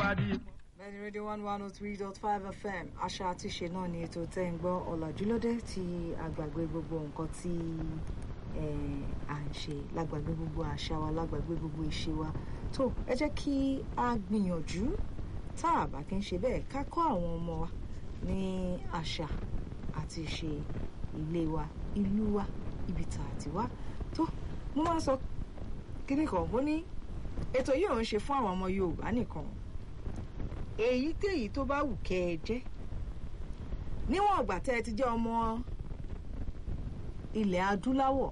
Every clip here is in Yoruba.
káàdì. bẹ́ẹ̀ni rédíò one one oh three dot five fm àṣà àti ìṣe náà ni ètò tẹ́ ń gbọ́ ọ̀làjúlódé tí àgbàgbé gbogbo nǹkan tí eh, à ń ṣe lágbàgbé gbogbo àṣà wa lágbàgbé gbogbo ìṣe wa tó ẹ jẹ́ kí a gbìyànjú tá a bá kí ń ṣe bẹ́ẹ̀ ká kọ́ àwọn ọmọ wa ní àṣà àti ìṣe ilé wa ìlú wa ibi tá a ti wá tó mo máa ń sọ kíní kan mo ní ètò yìí ò ń ṣe fún àwọn ọmọ yorùbá nìkan èyíkéyìí tó bá wù kẹ́ ẹ jẹ́ níwọ̀n ìgbà tẹ́ ẹ ti jẹ́ ọmọ ilẹ̀ adúláwọ̀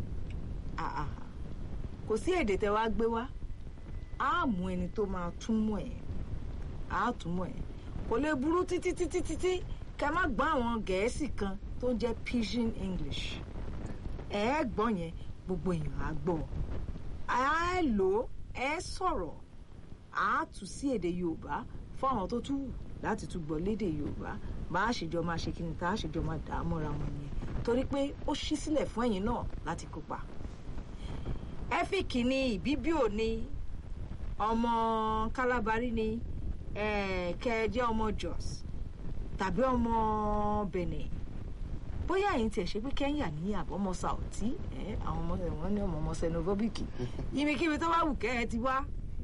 àà kò sí èdè tẹ́ wá gbé wá á mú ẹni tó máa túmọ̀ ẹ̀ á túmọ̀ ẹ̀ kò lè burú títí títí títí kẹ́ má gbọ́ àwọn gẹ̀ẹ́sì kan tó ń jẹ́ pidgin english ẹ̀ ẹ́ gbọ́ yẹn gbogbo èèyàn á gbọ́ á lò ó ẹ sọ̀rọ̀ á tù sí èdè yorùbá fún àwọn tó tún wù láti tún gbọ́ lédè yorùbá bá a ṣèjọ máa ṣe kíni tá a ṣèjọ máa dà á mọ́ra wọn nìyẹn torí pé ó ṣí sílẹ̀ fún ẹ̀yin náà láti kópa ẹ́fíìkì ni ìbíbíò ni ọmọ kálábárí ni kẹjẹ ọmọ jos tàbí ọmọ benin bóyá ẹ̀yin tiẹ̀ ṣe pé kẹ́ńyà ní àbọ̀mọ sàùtí àwọn ọmọ wọn ní ọmọ ọmọ xenophobic ibikíbi tó bá wù kẹ́ ẹ ti wá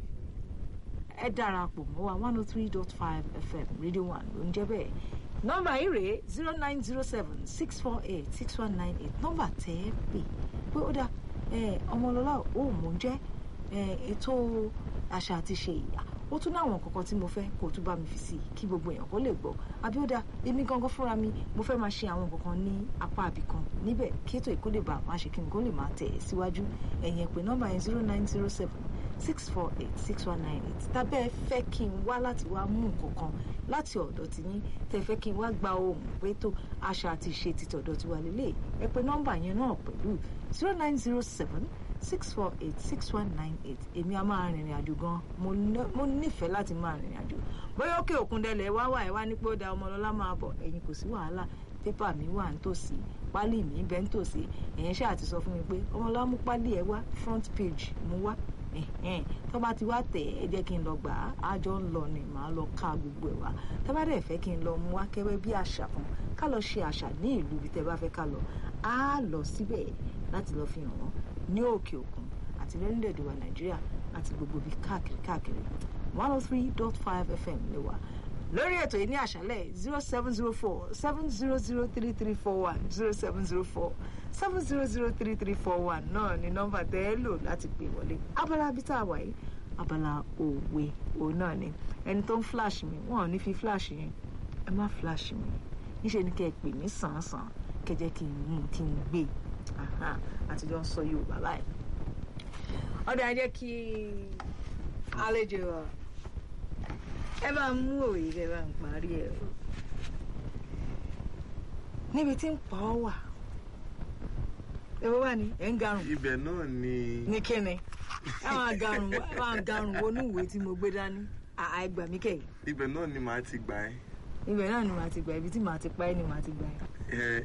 ẹ darapọ̀ mọ́ wa one oh three dot five fm radio one ló ń jẹ́ bẹ́ẹ̀ nọ́mbà yìí rèé zero nine zero seven six four eight six one nine eight nọ́mbà tẹ́ ẹ pè pé ó dá ọmọlọ́lá ò mò ń jẹ́ ètò àṣà àti ṣe ìyá ó tún láwọn kankan tí mo fẹ́ kó tún bá mi fi sí kí gbogbo èèyàn kó lè gbọ́ abíọ́dá èmi gangan fúnra mi mo fẹ́ máa ṣe àwọn kankan ní apá àbìkan níbẹ̀ kí ètò ìkó lè bá máa ṣe kí n kó lè máa tẹ̀ síwájú ẹ̀yìn pé nọ́mbà yẹn zero nine zero seven six four eight six one nine eight tàbẹ́ ẹ fẹ́ kí n wá láti wá mú nǹkan kan láti ọ̀dọ̀ tiyín tẹ́ fẹ́ kí n wá gba ohun pé tó àṣà àti ìṣe ti tọ̀dọ̀ tiwa lélẹ̀ ẹ pé nọ́mbà yẹn náà pẹ̀lú zero nine zero seven six four eight six one nine eight èmi a máa rìnrìn àjò gan mo nífẹ̀ẹ́ láti máa rìnrìn àjò bóyá òkè òkun dẹlẹ̀ wá wà ẹ̀ wá ní pé ó da ọmọlọ́lá máa bọ̀ ẹ̀yin kò sí wàhálà pépà mi wà nítòsí pálí mi bẹ́ nítòsí ẹ̀yẹn ṣáà ti sọ fún mi pé ọmọlọ́lá mú pálí ẹ̀ wá front page mú wá tó bá ti wá tẹ̀ ẹ jẹ́ kí n lọ gbà á àjọ ń lọ ni màá lọ ká gbogbo ẹ̀ wá tó bá dẹ̀ fẹ́ kí n lọ mú wá kẹ́wẹ́ bí àṣà kan ká lọ ṣe àṣà ní ìlú ibi tẹ́ bá fẹ́ ká lọ á lọ síbẹ̀ láti lọ fi hàn wọ́n ní òkè òkun àti lórílẹ̀‐èdè wa nàìjíríà àti gbogbo ibi káàkiri káàkiri one oh three dot five fm lè wà lórí ètò yìí ní àṣálẹ̀ zero seven zero four seven zero zero three three four one zero seven zero four seven zero zero three three four one náà ni nọ́mbà tẹ́ ẹ lò láti pè wọlé abala bí tá a wà yìí abala òwe òun náà ni ẹni tó ń flash mi wọn ò ní fi flash yẹn ẹ má flash mi níṣẹ́ ni kẹ́ ẹ pè mí sàn-án kẹ́ jẹ́ kí n mú kí n gbé àtijọ́ ń sọ yorùbá báyìí ọdọ ẹ jẹ́ kí àlejò ẹ bá ń mú òye kẹ bá ń parí ẹ o níbi tí ń pa ọ wà èwo wà ní ẹ ń garùn. ibẹ̀ náà ni. ní kíni ẹ máa garùn ẹ máa garùn wọnú ìwé tí mo gbé dání àìgbà mí kẹ́yìn. ibẹ̀ náà ni màá ti gbà ẹ́. ibẹ̀ náà ni màá ti gbà ibi tí màá ti pa ẹ́ ni màá ti gbà ẹ́. ẹ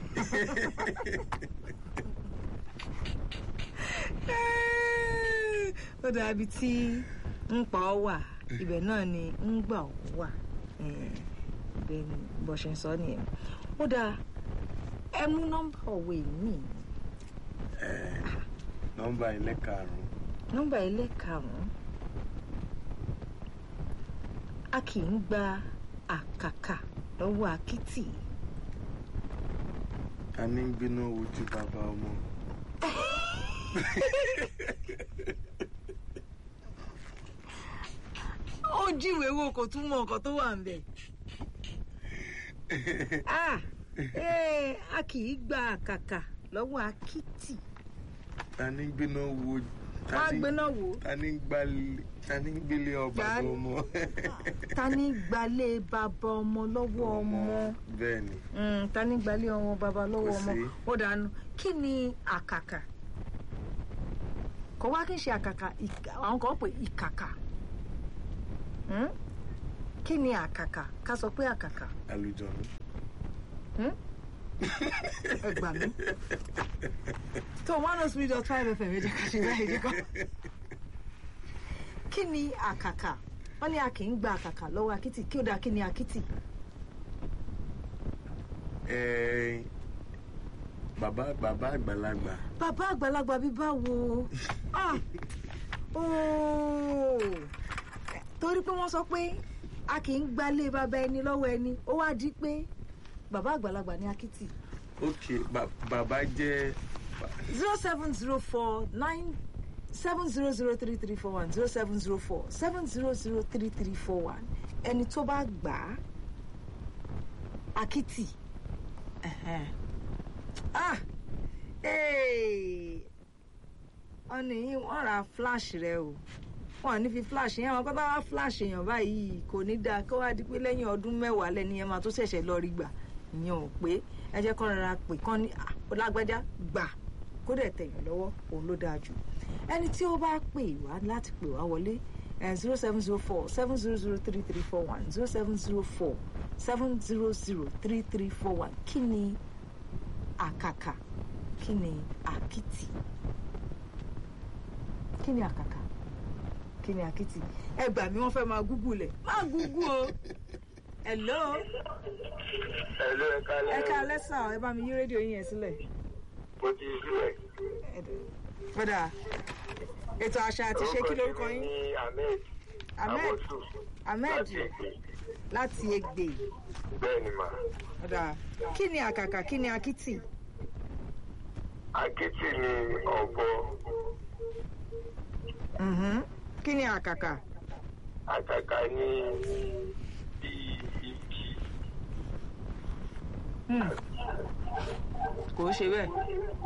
ó dàbí tí ń pa ọ wà ibẹ̀ náà ni ń gbà ọ wà ibẹ̀ ni bó ṣe ń sọ nìyẹn ó dáa ẹ mú nọ́mbà òwe mi. nọ́mbà ilé karùn-ún. nọ́mbà ilé karùn-ún a kì í gba àkàkà lọ́wọ́ akítì. a ní ń gbiná ojú bàbá ọmọ. ó jíwèé wo kò tún mọ nǹkan tó wà ń bẹ̀. a kì í gba àkàkà lọ́wọ́ akítì. ta ní gbéná wo. wọ́n á gbéná wo. ta ní gbalẹ̀ ta ní gbélé ọba ọmọ. ta ní gbalé bàbá ọmọ lọ́wọ́ ọmọ. bẹ́ẹ̀ ni. ta ní gbalé ọmọ bàbá lọ́wọ́ Kò ọmọ. sí. ó dànù kí ni àkàkà kò wá kí n ṣe àkàkà ìkà- àwọn kan pè ìkàkà Hmm? kí ni àkàkà ká sọ pé àkàkà àlùjọ̀nù. Hmm? ẹ gbà mí tó one oh three dot five fm ẹ jẹ́ ká ṣe báyìí díkọ́ kí ni àkàkà wọ́n ní a kì í gba àkàkà lọ́wọ́ akitì kí ó dáa kí ni akitì. ẹ bàbá bàbá àgbàlagbà bàbá àgbàlagbà bí báwo Ah! Ooo! torí pé wọ́n sọ pé a kì í gbalé bàbá ẹni lọ́wọ́ ẹni ó wá di pé bàbá àgbàlagbà ní akitì ok ba- bàbá jẹ́ zero seven zero four nine seven zero zero three three four one zero seven zero four seven zero zero three three four one ẹni tó bá gbà á akitì ẹ̀hẹ́n. ah ee ọ̀nì yìí wọ́n ra flash rẹ o wọ́n ní fi flash yẹn wọn kọ́ bá wá flash èèyàn báyìí kò ní dáa kó wá di pé lẹ́yìn ọdún mẹ́wàá lẹ́ni yẹn máa tó ṣẹ̀ṣẹ̀ lọ rí gbà ìyẹn ò pé ẹ jẹ́ kọ́ rárá pé kán ní "Ah, ó lágbájá gbà kó dẹ̀ tẹ̀yàn lọ́wọ́ òun ló dáa jù ẹni tí ó bá pè wá láti pè wá wọlé zero seven zero four seven zero zero three three four one zero seven zero four seven zero zero three three four one kí ni àkàkà kí ni àkìtì kí ni àkàkà kí ni àkìtì ẹ gbà mí wọ́n fẹ́ máa gúgú lẹ̀ má gúgú o hello Ẹ̀lú ẹ̀ka ẹ lẹ́yìn. ká lẹ́sà ẹ bá mi yí rédíò yín yẹn sílẹ̀ Mo ti sílẹ̀. padà ètò àṣà àti ṣe kí lórúkọ Orúkọ yín mi ní Ahmed. ahmed Abosu. ahmed Láti Èkó. láti Ẹ̀gbẹ́ Bẹ́ẹ̀ ni mà. padà kí ni àkàkà kí ni àkìtì Akétì ni ọ̀bọ. Mhm. kí ni àkàkà Àkàkà ní bí igi. Hmm. kò ó ṣe bẹ́ẹ̀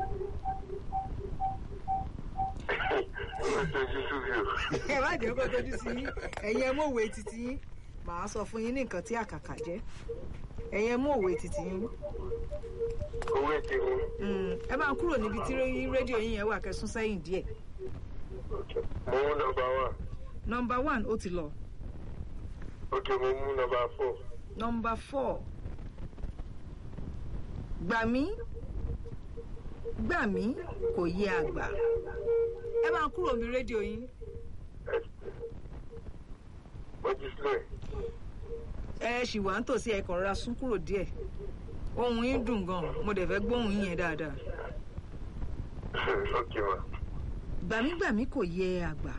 Ó tójú súbì o. ẹ má jẹ́ kó tójú sí yín ẹ̀yin ẹ mú òwe títí yín màá sọ fún yín ní nǹkan tí àkàkà jẹ́ ẹ̀yin ẹ mú òwe títí yín Owó ti mú. Mm, ẹ máa kúrò níbi tí ré- rédíò yín yẹn wà kẹsùn sẹ́yìn díẹ̀ Mo mú nọmba one. nọmba one ó ti lọ Òkè mo mú nọmba four. nọmba four gbà mí gbà mí kò yé àgbà ẹ máa kúrò níbi rédíò yín Mo ti sílẹ̀. ẹ ṣì wà ń tòsí ẹ kàn rọra sún kúrò díẹ̀ ohùn yín dùn gan mo dẹ̀ fẹ́ gbóhùn yín yẹn dáadáa Ok ma. gbàmígbàmí kò yé àgbà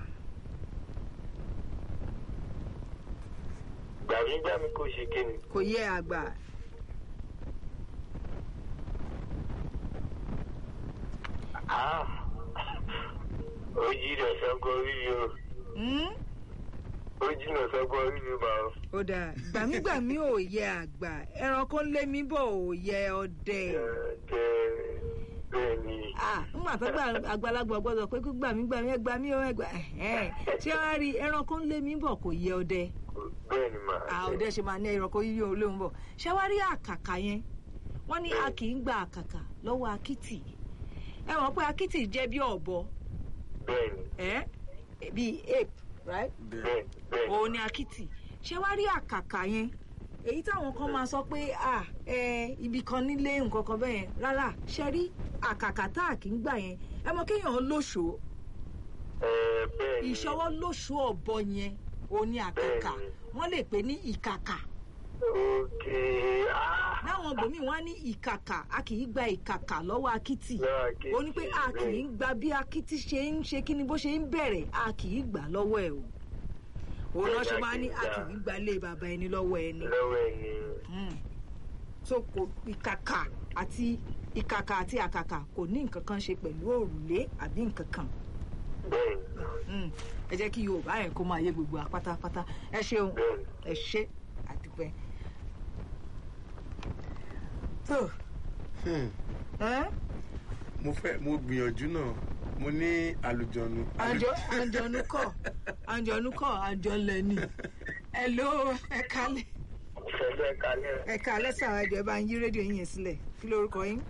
Gbàmígbàmí kò ṣe kíni. kò yé àgbà Ah! Ó jìnà sọ́gbọ́n orí mi o. Hmm? Ó jìnà sọ́gbọ́n orí mi ma o. ó dáa gbàmígbàmí ò yé àgbà ẹranko ń lé mi bọ̀ ò yé ọdẹ. Ẹ̀ẹ́dẹ̀ bẹ́ẹ̀ ni. ah ńgbà tó gba àgbàlagbà gbọ́dọ̀ pé kó gbàmígbàmí ẹ gbà mí ó ẹ gbà ẹhẹn ṣé wàá rí ẹranko ń lé mi bọ̀ kò yé ọdẹ Bẹ́ẹ̀ ni ma. ah ọdẹ ṣe máa ní ẹranko yíyó olóhùn bọ̀ ṣé wàá rí àkàkà yẹn wọ́n ní a kì í gba àkàkà lọ́wọ́ akítì ẹ mọ̀ pé akítì jẹ́ bí ọ̀bọ Bẹ́ẹ̀ ni. ẹ bíi ape right bẹ́ẹ̀ Bẹ́ẹ̀ bẹ́ẹ̀ ni. òun ni akitì ṣé wàá rí àkàkà yẹn èyí táwọn kan máa sọ pé à ẹ ibì kan nílé nǹkan kan bẹ́ẹ̀ yẹn rárá ṣe rí àkàkà tá à kì í gbà yẹn ẹ mọ kéèyàn lóṣòó Ẹ̀ẹ́ bẹ́ẹ̀ ni. ìṣọwọ́ lóṣòó ọ̀bọ yẹn òun ni àkàkà Bẹ́ẹ̀ni. wọ́n lè pè ní ìkàkà Òkè ah! láwọn ibòmíì wọ́n á ní ìkàkà a kì í gba ìkàkà lọ́wọ́ akitì Lọ́wọ́ Akitì, ó ní pé a kì í gba bí akitì ṣe ń ṣe kí ni bó ṣe ń bẹ̀rẹ̀ a kì í gbà lọ́wọ́ ẹ̀ o òun náà ṣe máa ní a kì í gba ilé bàbá ẹni lọ́wọ́ ẹni Lọ́wọ́ ẹni. Mm. so kò ìkàkà àti ìkàkà àti àkàkà kò ní nǹkan kan ṣe pẹ̀lú òrùlé àbí nǹkan kan Bẹ́ẹ̀ ni. Mm. ẹ jẹ́ kí yorùbá yẹn kó máa yé gbogbo wa pátápátá ẹ ṣeun Bẹ́ẹ̀ ni. ẹ ṣe àdúpẹ́. tó Hmm. ẹ́ mo fẹ́ mo gbìyànjú náà mo ní àlùjọ̀nù. àjọ àjọ̀nù kọ̀ àjọ̀nù kọ̀ àjọlẹ̀ ni ẹ ló ẹ kálẹ̀ Ìfẹ́lẹ́ kalẹ̀. ẹ kálẹ̀ sàrà ẹ̀jọ̀ ẹ bá ń yí rédíò yín yẹn sílẹ̀ kí lórúkọ yín.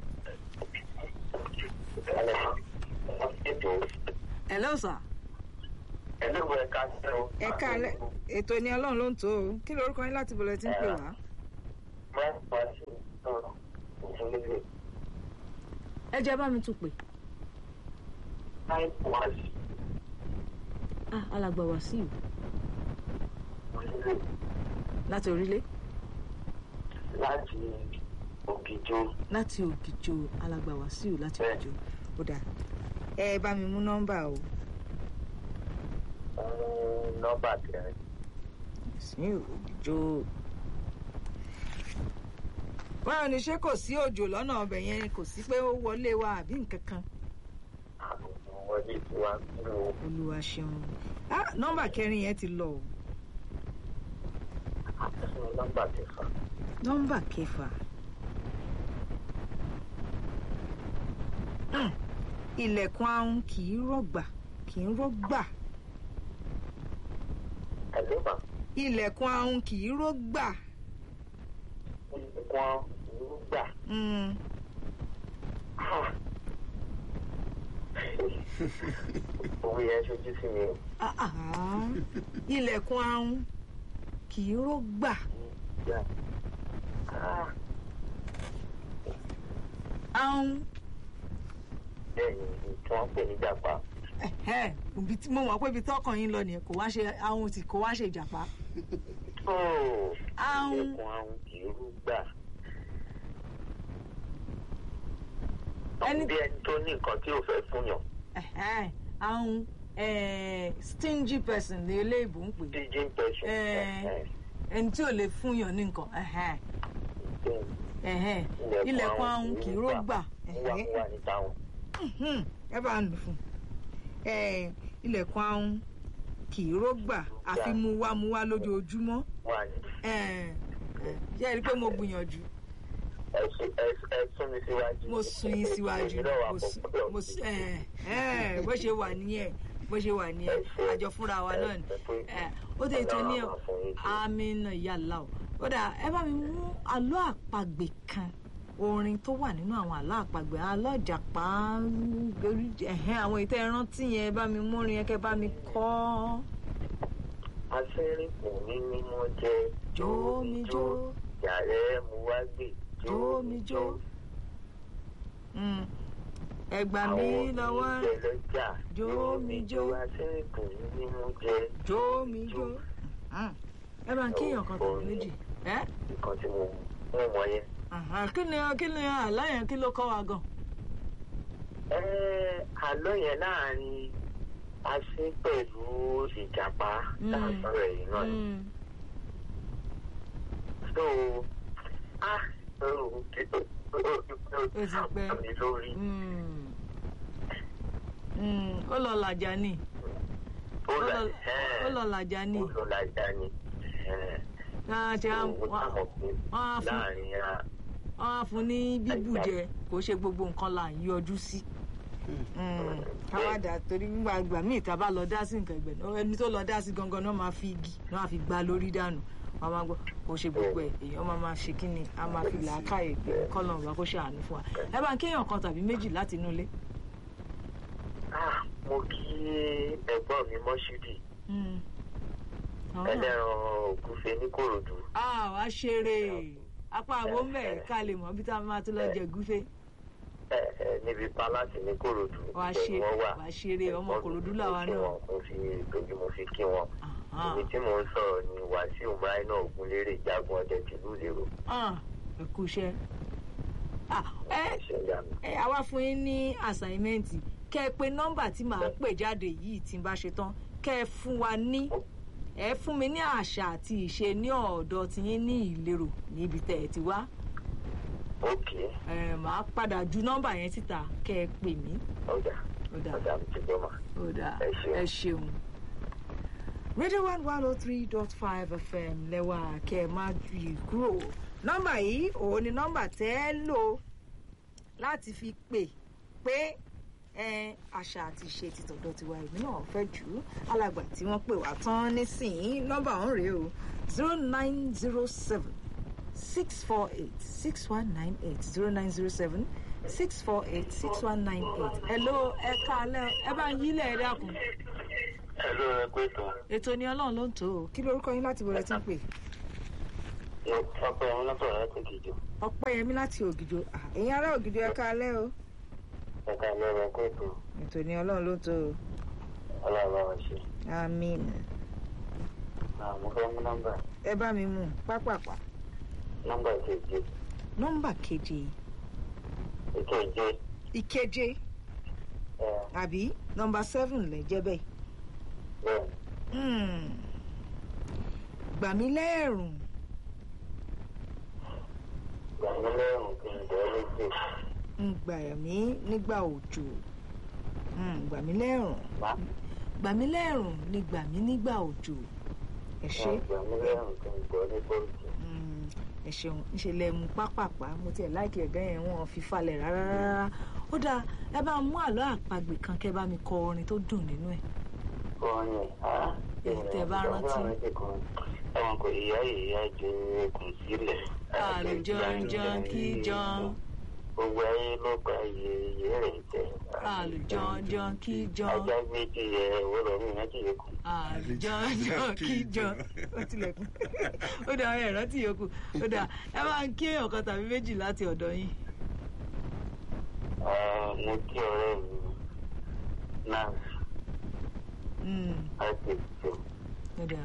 Kalẹ̀. Ètò. ẹ lọ́sà Ẹlẹ́wọ̀ ẹ̀ka tẹ̀ o. ẹ kálẹ̀ ètò ni ọlọ́run ló ń tó o kí lórúkọ yín láti bọ̀lẹ̀ tí ń pè wá. Máa ń pa sí ọ̀rọ̀ ìfúnlẹ̀. ẹ jẹ́ bá mi tún pè. Máa ń pa sí. ah alàgbà wá sí i orílẹ̀ láti orílẹ̀ láti ògìjó láti ògìjò alàgbà wàsíù láti Bẹ́ẹ̀. ògìjò ó dáa ẹ bá mi mú nọ́mbà o fún nọ́mbà kẹrin. sí ògìjò. báwo ni ṣé kò sí òjò lọ́nà ọbẹ̀ yẹn kò sí pé ó wọlé wa àbí nǹkan kan àwọn wọlé tí wàá kúrò olúwa ṣeun ah nọ́mbà kẹrin yẹn ti lọ o fún nọ́mbà kẹfà. nọ́mbà kẹfà Hmm, ilẹ̀kùn ahun kì í rọ̀gbà kì í rọ̀gbà ẹ̀lọ́mà ilẹ̀kùn ahun kì í rọ̀gbà nǹkan ìrúgbà. Hmm, owó yẹn ṣojú sí mi o. ah, ah, ilẹ̀kùn ahun kì í rọ̀gbà Yeah. Ah, ahun bẹ́ẹ̀ ni tí wọ́n pè ní jàpá. ẹ̀hẹ́, ibi tí- mo mọ̀ pé ibi tọ́kàn yín lọ nìyẹn kò wá ṣe ahun tí kò wá ṣe ìjàpá Oh, Ahun. ilẹ̀kùn ahun ìrúgbà. Ẹni- bí ẹni tó ní nǹkan tí ò fẹ́ fún yàn. ẹ̀hẹ́, ahun eh, stingy person ní eléèbó ń pè é. Teaching person. Eh. ẹni tí ò lè fún yàn ní nǹkan ẹ̀hẹ́n, ẹ̀hẹ́n. ilẹ̀kùn ahun kì í rógbà Wúwa wúwa ní táwọn. ẹ̀hẹ́n, ẹ bá ń lò fún Eh, ilẹ̀kùn ahun kì í rógbà àfi muwámuwá lójoojúmọ́ Wà ní. Eh, eh, ṣé ẹ rí i pé mo gbìyànjú Ẹ̀sùn ẹ̀sùn mi síwájú. mo sún yín síwájú Èmi náà wà mo sún- pọ̀ mo sún- eh, eh, bó ṣe wà nìyẹn bó ṣe wà nìyẹn àjọ fúnra wa náà ni Eh, ó dé ìtàn ní amínà yàrá o ó dà ẹ bá mi mú àlọ́ àpagbè kan orin tó wà nínú àwọn àlọ́ àpagbè àlọ́ ìjàpá ẹ̀hẹ́n àwọn ìtẹ́ ẹrántí yẹn ẹ bá mi mú orin yẹn kẹ́ bá mi kọ́ Aṣẹ́rìnkùn ní mímọ́ jẹ́. jó mi jó Yàrá ẹ̀ mú wá gbé. jó mi jó Mm. ẹ gbà mí lọ́wọ́ lọ́jà. Jó mi jó. Aṣẹ́rìnkùn ní mímọ́ jẹ́. jó mi jó Mm. ẹ bá ń kéèyàn kan tàbí méjì ẹ Nǹkan tí mo mú wọn yẹn. Àhà, kí ni kí ni àlọ́ yẹn kí ló kọ́ wa gan Ẹ́ àlọ́ yẹn láàrin asín pẹ̀lú ìjàpá Mm. láàárọ̀ ẹ̀yìn náà ni. Mm. So, ah, oh, kí ó ó ti pẹ́. mi lórí. Mm. Mm. ó lọ làjà ni Ó ó là lọ- ó lọ làjà ni ó lọ làjà ni. náà ṣe á- Owó wọ́n táwọn pé wọ́n á fún láàrin ara. wọ́n á fún ní bíbù jẹ kò ṣe gbogbo nǹkan là ń yọjú sí. Mm. káwádà torí nígbà ìgbà míì tá a bá lọ dá sí nǹkan ìgbẹ́ náà ẹni tó lọ dá sí gangan náà máa fi igi náà fi gbá lórí dànù wọ́n máa gbọ́ kò ṣe gbogbo ẹ̀ èèyàn máa máa ṣe kíni a máa fi làákàyè pé kọ́lọ̀ ọ̀bá kó ṣàánú fún wa ẹ bá ń kéèyàn kan tàbí méjì láti inú ilé. Ah, mo kí ẹ̀gbọ́n mi Mọ́ṣúdì Mm. Àwọn náà- ẹlẹ́ran ògúnfe ní Kòròdú. a wá ṣeré apá àbó mẹ́ẹ̀ ká lè mọ̀ bí tá a máa tún lọ jẹ gúfé Ẹ ẹ níbi pálásì ní Kòròdú. wá ibẹ̀ ṣe ni wọ́n wà. wá ṣeré ọmọ kòròdú làwa Mo kí náà. wọn, Mo fi ìtọ́jú mo fi kí wọn. Àhán. Ibi tí mò ń sọ̀rọ̀ ni Wàsíù Máínà Ògúnlérè Jágun ọdẹ tìlú Ìlérò. Ah, ẹ kú iṣẹ́. Ah, ẹ Ṣé ìyá mi? ẹ àwa fún yín ní àsáímẹ́ǹtì kẹ́ ẹ pé nọ́mbà tí màá pè jáde yìí tí n bá ṣe tán kẹ́ ẹ fún wa ní ẹ fún mi ní àṣà àti ìṣe ní ọ̀dọ̀ tiyín ní ìlérò níbi tẹ́ ẹ ti wá Ókè, ẹ màá padà ju nọ́mbà yẹn síta kẹ́ ẹ pè mí ọ̀dà, ó dà ọ̀dà mi ti gbọ́ mà. ó dà Ẹ ṣeun. ẹ ṣeun. radio one one oh three dot five fm lẹ́wà kẹ́ ẹ má yí kúrò nọ́mbà yìí òun ni nọ́mbà tẹ́ ẹ lò láti fi pè pé ẹ àṣà àti ìṣe ti tọ̀dọ̀ tiwa èmi náà fẹ́ jù ú alàgbà tí wọ́n pè wá tán nísìnyí nọ́mbà ọ̀hún rèé o zero nine zero seven six four eight six one nine eight zero nine zero seven six four eight six one nine eight hello ẹ káalẹ́ ẹ bá ń yílẹ̀ ẹ dákun Ẹ ló rẹ pé tán. ètò ni ọlọ́run ló ń tó o kí lorúkọ yín láti bọ̀rẹ̀ tí ń pè Ọpẹ́ ọ̀hún lọ́sọ̀rọ̀ láti kìjọ. ọpẹ́ yẹmí láti ògìjò Ah, ẹ̀yin ará ògìjò ẹ káalẹ́ o Ẹ̀ka lọ́rọ̀ pé tán. ètò ni ọlọ́run ló ń tó o Ọlọ́run bá wa ṣe. àmín mo fẹ́ mú nọ́mbà ẹ bá mi mú pápápá nọ́mbà keje nọ́mbà keje ìkeje ìkeje ẹ àbí nọ́mbà seven lè jẹ́ bẹ́ẹ̀. bẹ́ẹ̀ Hmm. gbà mí lẹ́rùn gbàmílẹ́rùn kí n bẹ́ẹ̀ létí ń gbà mí nígbà òjò Hmm, gbà mí lẹ́rùn má gbà mí lẹ́rùn ni gbà mí nígbà òjò ẹ ṣé gbàmílẹ́rùn kí n bẹ́ẹ̀ létí Hmm, ẹ ṣeun ńṣe lẹ mú pápápá mo tiẹ̀ láìkí ẹ̀gá yẹn wọn fi falẹ̀ rárá rárá ó dáa ẹ bá mú àlọ́ àpagbè kan kẹ́ bá mi kọ orin tó dùn nínú ẹ̀ kọ́ni á Tẹ́ bá rántí. ẹ̀wọ̀n kò yíyá yíyá ju okùn sílẹ̀ àlùjọ̀njọ̀n kí jọ̀n gbogbo ayé ló gba iye iye rẹ̀ jẹ́ àlùjọ̀njọ̀n kí jọ̀n. ajá méjì yẹ òwúrọ̀ mi náà kìí kù àjọjọ kíjọ ó tilẹ̀kùn ó dà ẹ rántí yòókù ó dà ẹ máa ń kí èèyàn kan tàbí méjì láti ọ̀dọ̀ yín. mo kí ọ̀rẹ́ mi náà Mm, láti ìjọ ó dà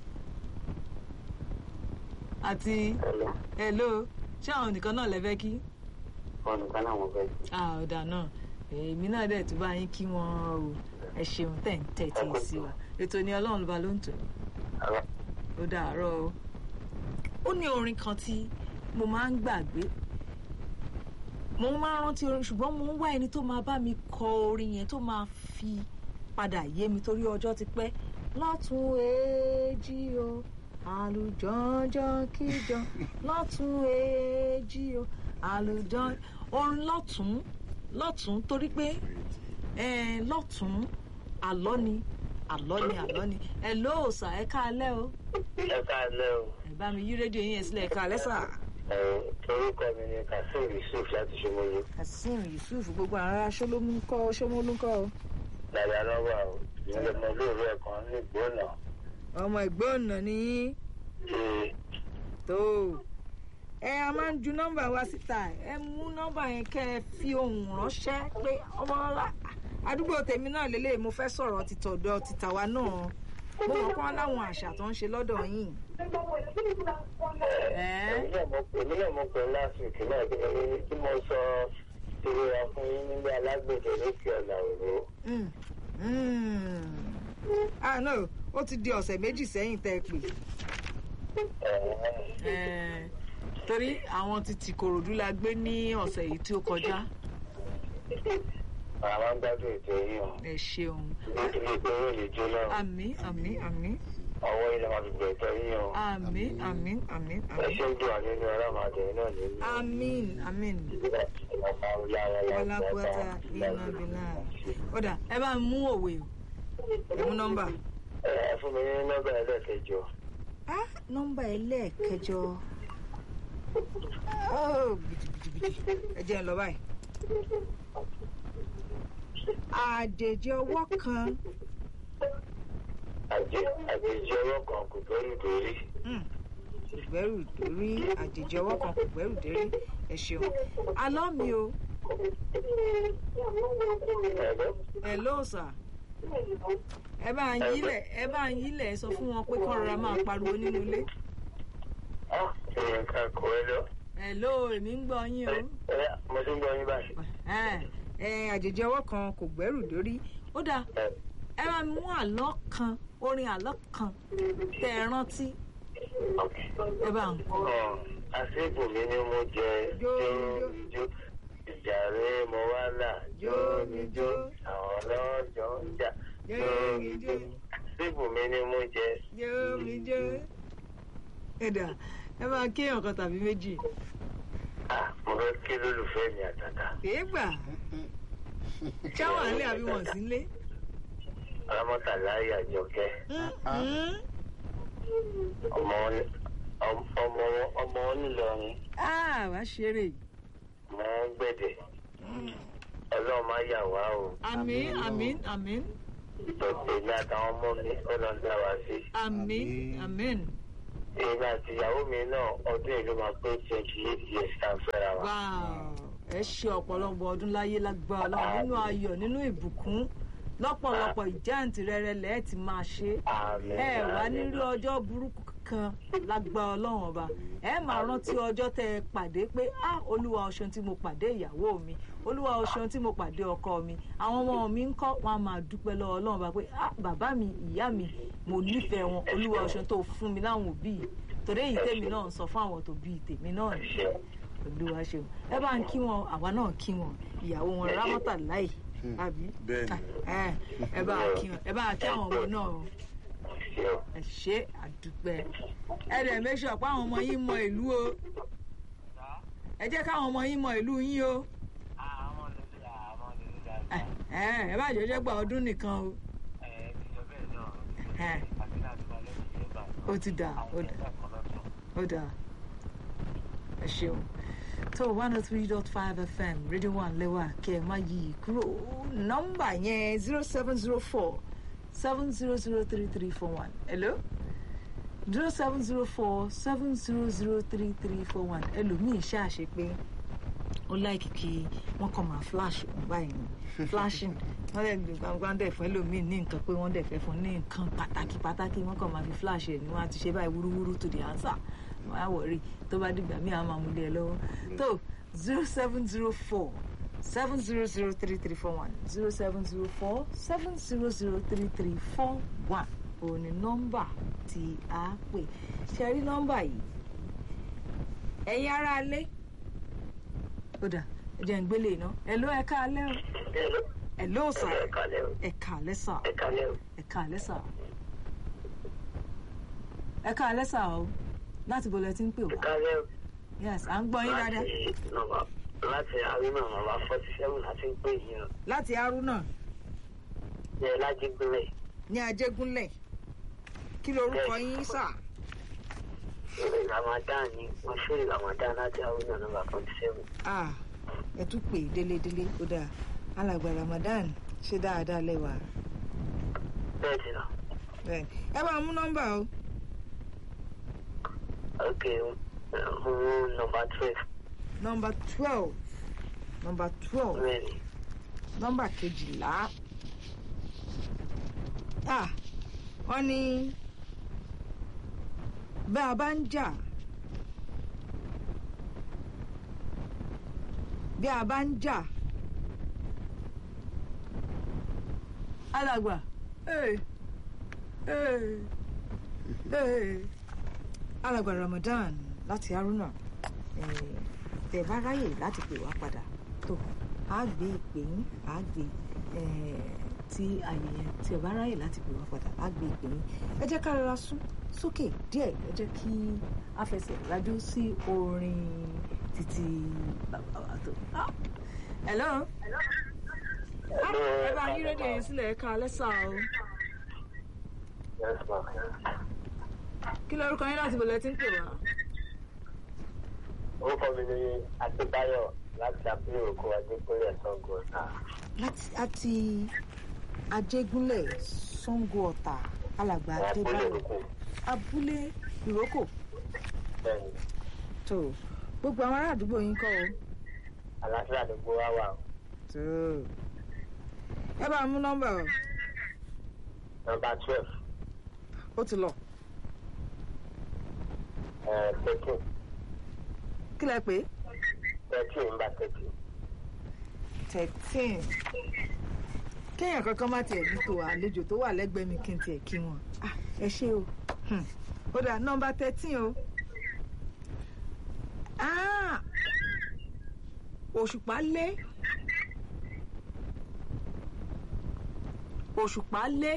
àti ẹlẹ́ hello ṣé àwọn nìkan náà lẹ fẹ́ kí. fọ́ọ̀nù kan náà mo fẹ́ kí. Ah, ó dà náà èmi náà dẹ̀ tún bá yín kí wọ́n o ẹ ṣeun tẹ̀ ń tẹ̀tí sí wa ètò ni ọlọ́run ló bá ló ń tò Àlọ́ ó dàárọ̀ o. ó ní orin kan tí mo máa ń gbàgbé mo máa ń rántí orin ṣùgbọ́n mo ń wá ẹni tó máa bá mi kọ orin yẹn tó máa fi padà yé mi torí ọjọ́ ti pẹ́ lọ́tún èjì o àlùjọ́njọ́ kíjọ lọ́tún èjì o àlùjọ́ orin lọ́tún lọ́tún torí pé eh, lọ́tún àlọ́ ni àlọ́ ni àlọ́ ni ẹ lóòsà ẹ káalẹ́ o ẹ káàlẹ́ o ẹ bá mi yí rédíò yín yẹn sílẹ̀ ẹ káalẹ́ sà. ẹ orúkọ mi ni kazeem yusuf láti ṣomolu kazeem yusuf gbogbo ará ṣọlọmú kọ ṣọmọlú kọ o. dàda lọ́wọ́ o ìyẹn mo lóòrú ẹ̀kan ní ìgbóná ọmọ ẹgbẹ́ ọ̀nà ni yín ṣe tó ẹ a máa ń ju nọ́mbà wa síta ẹ mú nọ́mbà yẹn kẹ́ ẹ fi ohùn ránṣẹ́ pé ọmọ ọlá àdúgbò tèmi náà lélẹ̀ mo fẹ́ sọ̀rọ̀ títọ̀dọ̀ títàwa náà mo mọ̀ kán láwọn àṣà tó ń ṣe lọ́dọ̀ yín. ẹ èmi náà mo èmi náà mo pè last week náà kí ni tí mo sọ ìrora fún yín nílé alágbèdè lókè ọ̀nà òru Mm. Mm. ah no ó ti di ọ̀sẹ̀ méjì sẹ́yìn tẹ́ ẹ pè. Eh, torí àwọn ti tìkòròdú la gbé ní ọ̀sẹ̀ yìí tí ó kọjá àwọn gbádùn ètò yìí o ẹ ṣeun ilé ìgbéró lè jóná o. àmì àmì àmì ọwọ́ ilẹ̀ máa fi gbẹ̀tọ̀ yín o. àmì àmì àmì ẹ àmì ṣe ń dùn ànínú ọlọ́mọdé náà nínú. àmín àmín ọlápọ̀tà iná bìlà ọ̀dà ẹ bá ń mú òwe o ẹ mú nọ́mbà. ẹ fún mi ní nọ́mbà ẹlẹ́kẹjọ. ah nọ́mbà ẹlẹ́ẹ̀kẹjọ oh gidigidigidi ẹ jẹ́ ń lọ báyìí. àjèjì ọwọ́ kan àjẹ àjèjì ọwọ́ kan kò gbẹ́rù dórí. Hmm. kò gbẹ́rù dórí àjèjì ọwọ́ kan kò gbẹ́rù dórí ẹ ṣeun alọ́ mi o ẹ̀lọ́ ẹ lóòsà ẹ bá ń yílẹ̀ ẹ bá ń yílẹ̀ ẹ sọ fún wọn pé kọ́ rọra máa pariwo nínú ilé ah èèyàn kan kò ẹ lọ. ẹ ló èmi ń gbọ́ yín o ẹ mo ti ń gbọ́ yín báyìí. ẹ ẹ àjèjì ọwọ́ kan kò gbẹ́rù dórí ó dáa ẹ ẹ máa mú àlọ́ kan orin àlọ́ kan tẹ́ ẹ rántí ẹ bá ń kọ́ hàn àṣìbù mi ni mo jẹ Jó, jó jó ìjà rẹ mo wá là jó mi jó àwọn ọlọ́jọ́ ń jà jó mi jó àṣìbù mi ni mo jẹ. yóò mi jẹ́ ẹ dà ẹ máa kéèyàn kan tàbí méjì ah mo fẹ́ kí lólùfẹ́ mi àtàtà. èé gbà ṣáwọn àlẹ́ àbí wọ̀n sí lé. alámọ̀tàlá àjọkẹ́ ọmọ wọn- ọm- ọmọ wọn- ọmọ wọn nílọrin wá ṣeré mọ wọn gbẹ̀dẹ̀ ọlọ́run máa yà wá o àmín àmín àmín èmi àtàwọn ọmọ mi ọlọ́run dá wa sí. àmín àmín èmi àti ìyàwó mi náà ọdún yìí ló máa pé twenty eight years tá a fẹ́ra wa. wow ẹ ṣe ọ̀pọ̀lọpọ̀ ọdún láyé lágbára Ọlọ́run nínú ayọ̀ nínú ìbùkún lọ́pọ̀lọpọ̀ ìjáǹtì rẹ̀rẹ̀ lẹ́ẹ̀ ti máa ṣe é àmín ẹ wá àmín. nírí ọjọ́ burúkú kan lágbá ọlọ́run ọba ẹ máa rántí ọjọ́ tẹ ẹ pàdé pé ah olúwa o ṣeun tí mo pàdé ìyàwó mi olúwa o ṣeun tí mo pàdé ọkọ mi àwọn ọmọ mi ń kọ́ wọn a máa dúpẹ́ lọ́wọ́ ọlọ́run ọba pé ah bàbá mi ìyá mi mo nífẹ̀ẹ́ wọn olúwa o ṣeun tó fún mi láwọn òbí yìí torí èyí tèmi náà ń sọ fún àwọn tó bí tèmi náà ẹ ni ṣeun olúwa ṣeun ẹ bá ń kí wọn àwa náà kí wọn ìyàwó wọn rámọ́tà láì àbí bẹ́ẹ̀ ni ẹ ẹ bá kí wọn ẹ bá kí àwọn ọmọ náà o ẹ ṣeun ẹ ṣe àdúpẹ́ ẹ dẹ̀ make sure pé àwọn ọmọ yín mọ ìlú o ẹ jẹ́ káwọn ọmọ yín mọ ìlú yín o àwọn olùdíje àwọn olùdíje ẹ ẹ ẹ bá jọjọ gba ọdún nìkan o ẹ ti sọ bẹ́ẹ̀ náà ẹ àti láti wá lẹ́yìn ìjọba ó ti dà ó dà ó dà ẹ ṣeun tó one oh three dot five fm radio one lẹ́wà kẹ́ ẹ má yí i kúrò nọ́mbà yẹn zero seven zero four seven zero zero three three four one hello zero seven zero four seven zero zero three three four one ẹlòmíì ṣáàṣe pé ó láìkì kí wọ́n kàn máa flash òun báyìí ni flashing wọ́n dẹ̀ gbé gbangba dẹ̀ fún ẹlòmíì ní nǹkan pé wọ́n dẹ̀ fẹ́ fún ní nǹkan pàtàkì pàtàkì wọ́n kàn máa fi flash ẹ̀ ni wọ́n á ti ṣe báyìí wúrúwúrú to the answer wọ́n á wọ̀rí tó bá dìgbà míì àwọn máa mú lé ẹ lọ́wọ́ tó zero seven zero four seven zero zero three three four one zero seven zero four seven zero zero three three four one òun ni nọ́mbà tí a pè ṣe rí nọ́mbà yìí ẹ̀yin ará alẹ́ ó dà ẹ jẹ́ ń gbélé iná ẹ̀ ló ẹ̀ka alẹ́ o ẹ̀ ló sà ẹ kálẹ́ o ẹ̀ka alẹ́ sà ẹ kálẹ́ o ẹ̀ka alẹ́ sà ẹ̀ka alẹ́ sà o láti bọ̀lẹ̀ tí ń pè ẹ wá kálẹ́ o yes à ń gbọ́ yín dáadáa láti nọ́mbà láti àríwá nọ́mbà forty seven àti ń pè yín o láti arúnà ní ẹ lájígbélé ní ajégúnlẹ̀ kí lorúkọ yín sà ìrè ramadan ni wọ́n ṣe ramadan láti àríwá nọ́mbà forty seven ah ẹ tún pè délédélé ó dáa alàgbà ramadan ṣe dáadáa lẹ́wà bẹ́ẹ̀ ti nà bẹ́ẹ̀ ẹ bá mú nọ́mbà o ok fún nọ́mbà twelve nọ́mbà twelve nọ́mbà twelve mẹ́rin nọ́mbà kejìlá ah wọ́n ní bá a bá ń jà bí a bá ń jà alàgbà ee ee ee alàgbà Ramadan láti Haruna eh, tẹ́ bá ráyè láti pè wá padà tó a gbé ìpè yín a gbé eh, tí àyè yẹn tí ẹ bá ráyè láti pè wá padà á gbé ìpè yín ẹ jẹ́ ká rọra sún sókè díẹ̀ ẹ jẹ́ kí a fẹsẹ̀ rájú sí orin títí bàbá wa tó. Ah, hello Ah, ẹ bá yín rédíò yẹn sílẹ̀ ẹ ká lẹ́sà o yes ma kí lórúkọ yín láti bọ̀lẹ̀ tí ń pè wá. orúkọ mi ni adébáyọ̀ láti abúlé òkú adékúnlé sango ọ̀tà láti àti ajégúnlẹ̀ Ṣàngó Ọ̀tà alàgbà abúlé adébáyọ̀ òkú abúlé ìrókò bẹ́ẹ̀ni tó gbogbo àwọn ará àdúgbò yín kọ́ o. àlàáfíà ló gbó wá wà o tó ẹ bá mú nọ́mbà o nọ́mbà twelve ó ti lọ thirteen kí lẹ pé thirteen nọ́mbà thirteen thirteen kéèyàn kankan má tiẹ̀ ní tó àlejò tó wà lẹ́gbẹ̀ẹ́ mi kí n tiẹ̀ kí wọn Ah, ẹ ṣé o Hmm. ó dà nọ́mbà thirteen o Ah, òṣùpá lé òṣùpá lé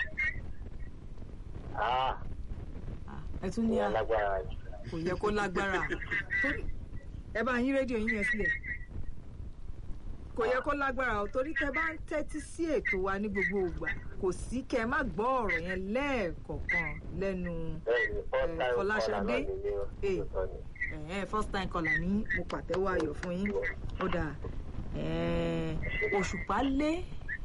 ah Ah, ẹ tún ní ní à alágbára jù kò yẹ kó lágbára Torí- ẹ bá yín rédíò yín yẹn sílẹ̀ kò yẹ kó lágbára o torí tẹ bá ń tẹ́tí sí ètò wa ní gbogbo ìgbà kò sí kẹ má gbọ́ ọ̀rọ̀ yẹn lẹ́ẹ̀kọ̀ọ̀kan lẹ́nu bẹ́ẹ̀ni first time Fọláṣadé? caller náà ni mí o Eh. Òótọ́ ni. ẹ̀hẹ́n, first time caller ní mo pàtẹ́wọ́ ayọ̀ fún yín ó dà ẹ̀ẹ́n, òṣùpá lé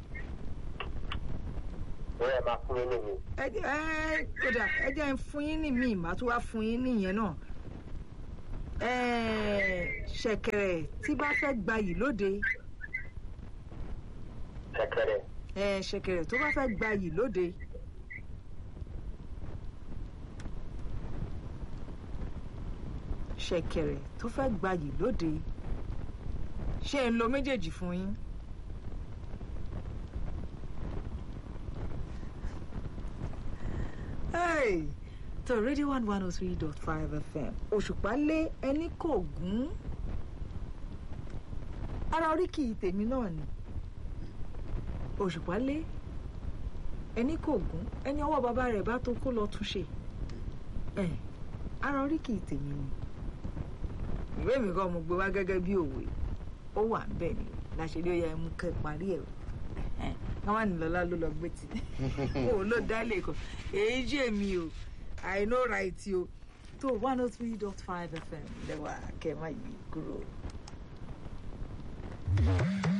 bóyá ẹ máa fún mi nìyí ẹ jẹ́- ẹ ó dà ẹ jẹ́ ń fún yín ní míì màá tún wá fún yín nìyẹn náà ẹ̀ẹ́n, ṣẹ̀kẹ̀rẹ̀ tí bá fẹ́ gbayì lóde kẹkẹrẹ ẹ ṣẹ̀kẹ̀rẹ̀ tó bá fẹ́ gbayì lóde. ṣẹ̀kẹ̀rẹ̀ tó fẹ́ gbayì lóde ṣé ń lo méjèèjì fún yín. Hey! tó radio one one oh three dot five fm òṣùpá lé ẹni kò gún ara oríkì tèmi náà ni òṣùpá lé ẹni kò gún ẹni ọwọ́ bàbá rẹ̀ bá tó kó lọ túnṣe ẹ̀ ara oríkì tèmi ni ìwé mi kọ́ mo gbé wá gẹ́gẹ́ bí òwe ó wà ń bẹ̀ ni láṣẹlẹ̀ ó yẹ mú kẹ́ parí ẹ̀ káwọn nìlọ́lá ló lọ gbé tì ó ló dálé kan èyí jẹ́ mi o i know right o tó one oh three dot five fm lẹ́wà kẹ́ ẹ má yí kúrò.